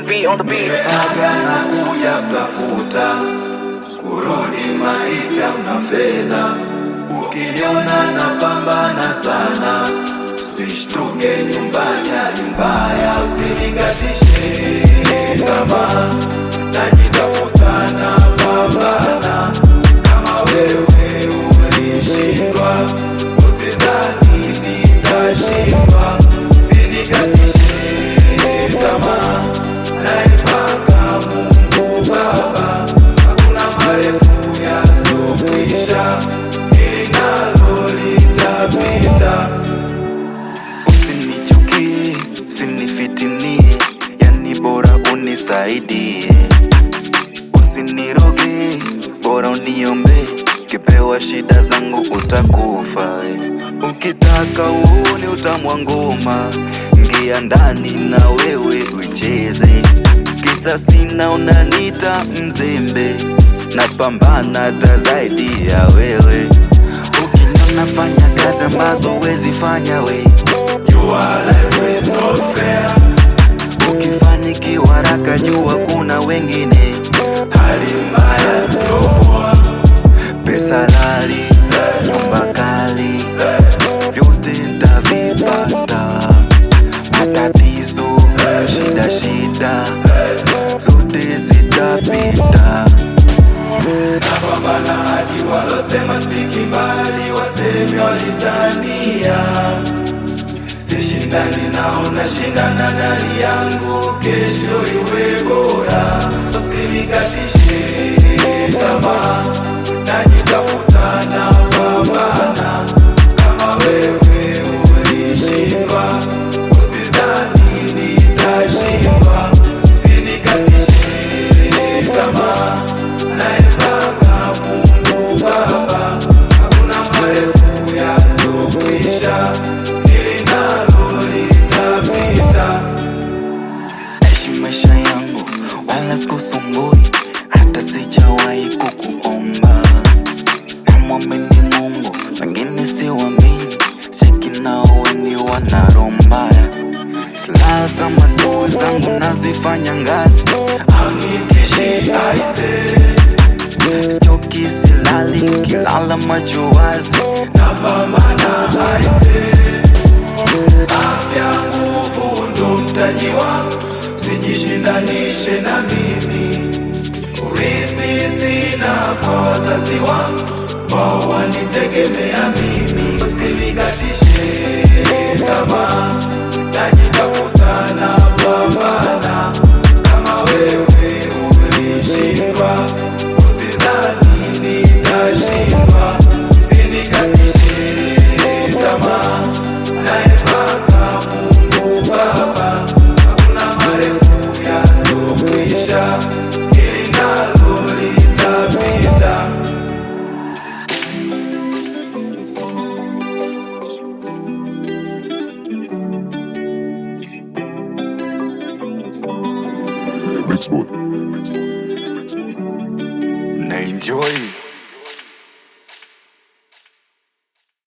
beat, on the beat. Aga na kuja kutafuta kurudi maita una fedha, ukiniona napambana sana, usishtuke nyumbani hali mbaya, usinikatishe tamaa, najitafuta na pambana kama wewe ulishindwa, usizani nitashindwa, usinikatishe tamaa, naipanga Mungu Baba, hakuna marefu yasokwisha, hili nalo litapita. Usinichukie, usinifitinie, yani bora unisaidie. Usiniroge, bora uniombe, kipewa shida zangu utakufa. Ukitaka uone utamu wa ngoma, ingia ndani na wewe ucheze. Kisa sina unanita mzembe, napambana hata zaidi ya wewe. Ukiniona fanya kazi ambazo huwezi fanya we Jua life is not fair, Ukifanikiwa haraka jua kuna wengine, hali mbaya sio poa. pesa lali, nyumba kali, vyote ntavipata. Matatizo, shida shida, zote zitapita. Napambana hadi walosema spiki mbali, waseme walitania. Sishindani nao, nashindana na hali yangu, kesho iwe bora. Usinikatishe tamaa, najitafuta na pambana kama wewe ulishindwa, usizani nitashindwa. Usinikatishe tamaa, naipanga Mungu Baba, hakuna marefu yasokwisha, hili nalo litapita. Naishi maisha yangu wala sikusumbui, hata sijawahi kukuomba. Namwamini Mungu, wengine siwaamini, cheki nao wengi wana roho mbaya. Silaha za maadui zangu nazifanya ngazi, Amnitishi aise, sichoki, silali, kilala macho wazi. napambana aise, afya nguvu ndo mtaji wangu, sijishindanishe na mimi. Urisi sina kwa wazazi wangu, wao wanitegemea mimi. Usinikatishe tamaa, najitafuta na pambana